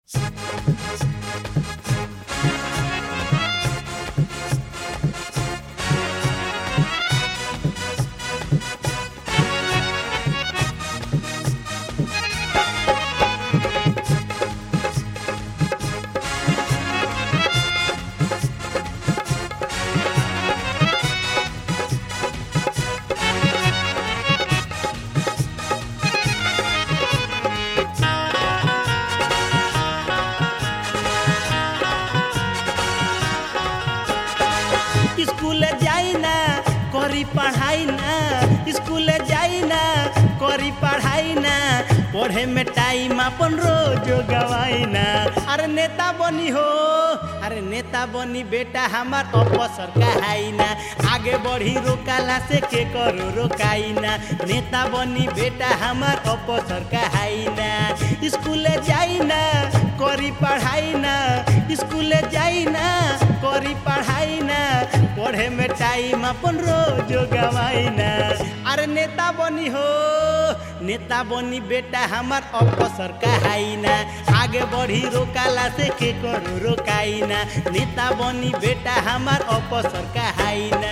school जाई ना करी पढ़ाई ना स्कूल जाई ना करी पढ़ाई ना पढ़े में टाइम अपन रोज गवाई ना अरे नेता बनी हो अरे नेता बनी बेटा हमार अवसर कहाई ना आगे बढ़ी रोकाला से के करो रोकाई ना नेता बनी बेटा हमार अवसर कहाई ना स्कूल जाई ना करी पढ़ाई ना स्कूल जाई ना करी पढ़ाई ना पढ़े में टाइम अपन रोज गवाई ना अरे नेता बनी हो नेता बनी बेटा हमार अवसर कहाई ना आगे बढ़ी रोकाला से के करो रोकाई ना नेता बनी बेटा हमार अवसर कहाई ना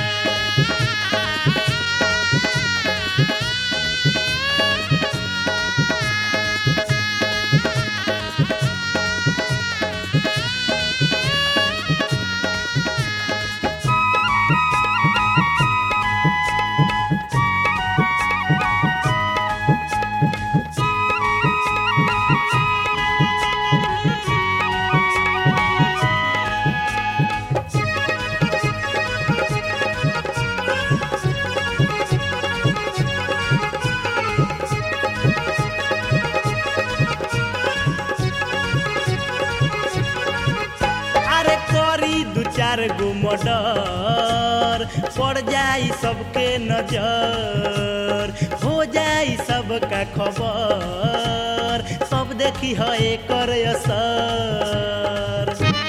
अरे करी दू चार गो मर्डर पड़ जाई सबके नजर हो जाई सबका खबर सब देखी है एकर असर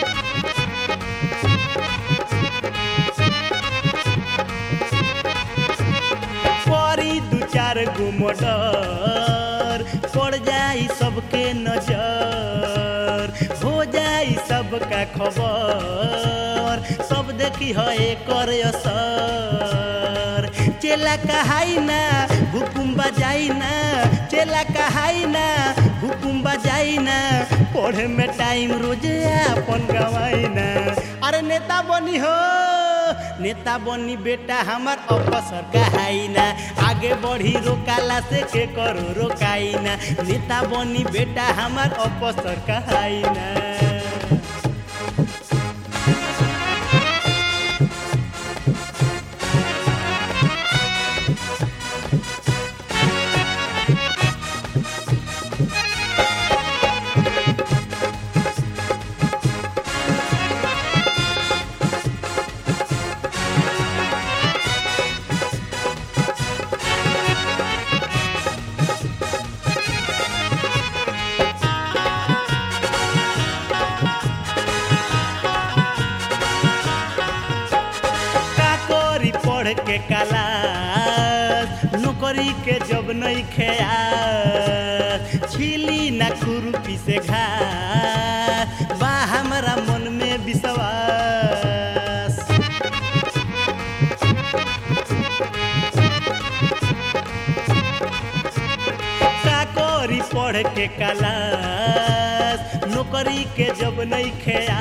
परी दू चार गो मर्डर पड़ जाई सबके नजर हो जाई सबका खबर सब देखी है एकर असर चेला कहाई ना हुकुम बजाई ना चेला कहाई ना हुकुम बजाई ना पढ़े में टाइम रोज अपन गवाई ना अरे नेता बनी हो नेता बनी बेटा हमार अवसर कहाई ना आगे बढ़ी रोकाला से के करो रोकाई ना नेता बनी बेटा हमार अवसर कहाई ना का करी पढ़ के कला नौकरी के जब नहीं खेया छिली ना खुरपी से घा बा हमारा मन में विश्वास का करी पढ़ के कलास नौकरी के जब नहीं खेया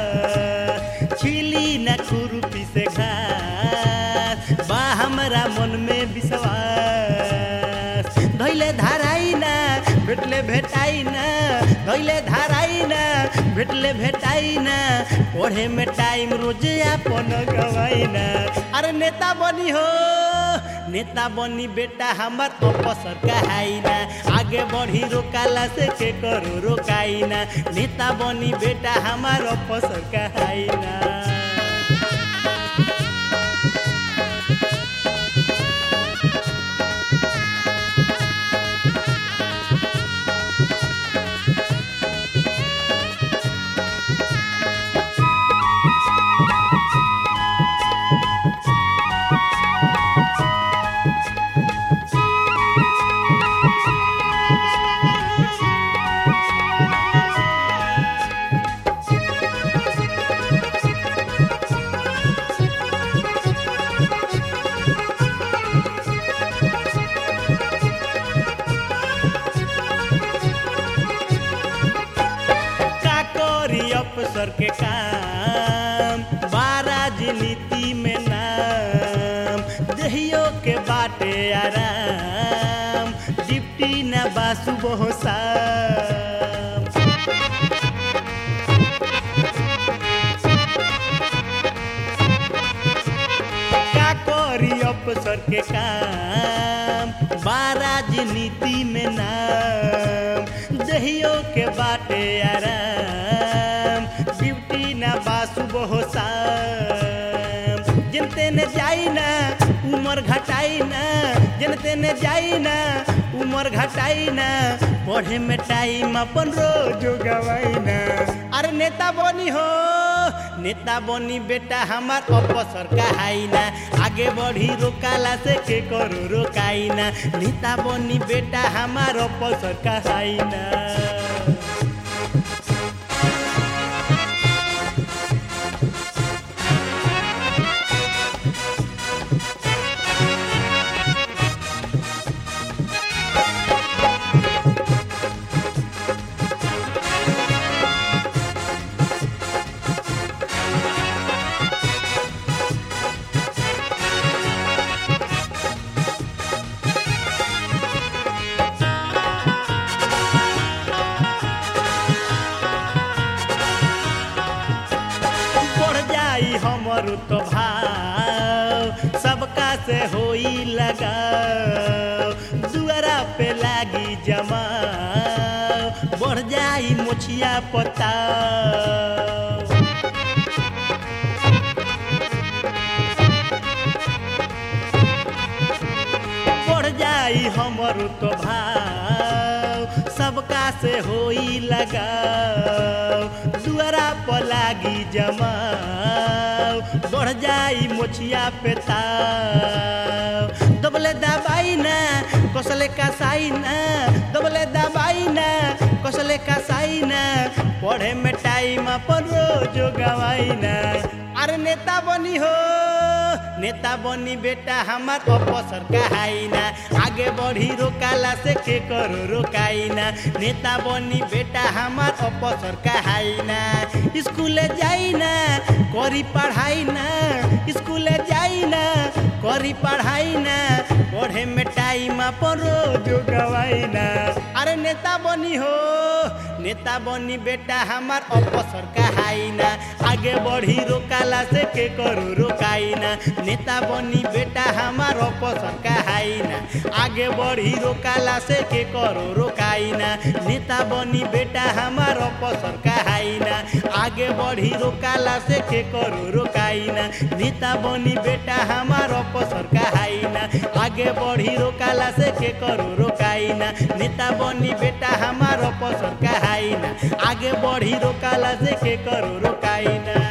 छिली न खुरपी से घास बा हमरा मन में विश्वास धैले धाराई ना भेटले भेटाई ना धैले धाराई ना भेटले भेटाई ना पढ़े में टाइम रोज अपन गवाई ना अरे नेता बनी हो नेता बनी बेटा हमार अवसर कहाई ना आगे बढ़ी रोकाला से के करो रोकाई ना नेता बनी बेटा हमार अवसर कहाई ना अफसर के काम बा राजनीति में नाम दहियो के बाटे आराम डिप्टी न बासु बहु साम का करी अफसर के काम बा राजनीति में नाम दहियो के बाटे आराम ड्यूटी ना बासु बहु शाम जनते ने जाई ना उमर घटाई ना जनते ने जाई ना उमर घटाई ना पढ़े में टाइम अपन रोज गवाई ना अरे नेता बनी हो नेता बनी बेटा हमार अवसर कहाई ना आगे बढ़ी रोकाला से के करो रोकाई ना नेता बनी बेटा हमार अवसर कहाई ना बढ़ जाई हमर तो भाव सबका से होई लगाव दुआरा पे लागी जमा बढ़ जाई मुछिया पताव बढ़ जाई हमर तो भाव सबका से होई लगाव दुआरा पर लागी जमाव बढ़ जाई मोछिया पे ताव दबले दबाई ना कसले कसाई ना दबले दबाई ना कसले कसाई ना पढ़े में टाइम अपन रोज गवाई ना अरे नेता बनी हो नेता बनी बेटा हमार अवसर कहाई ना आगे बढ़ी रोकाला से के करो रोकाई ना नेता बनी बेटा हमार अवसर कहाई ना स्कूले जाई ना करी पढ़ाई ना स्कूले जाई ना करी पढ़ाई ना पढ़े में टाइम अपन रोज गवाई ना अरे नेता बनी हो नेता बनी बेटा हमार अवसर कहाई ना आगे बढ़ी रोकाला से के करो रोकाई ना नेता बनी बेटा हमार अवसर कहाई ना आगे बढ़ी रोकाला से के करो रोकाई ना नेता बनी बेटा हमार अवसर कहाई ना आगे बढ़ी रोकाला से के करो रोकाई ना नेता बनी बेटा हमार अवसर कहाई ना आगे बढ़ी रोकाला से के करो रोकाई ना नेता बनी बेटा हमार अवसर कहाई ना आगे बढ़ी रोकाला से के करो रोकाई ना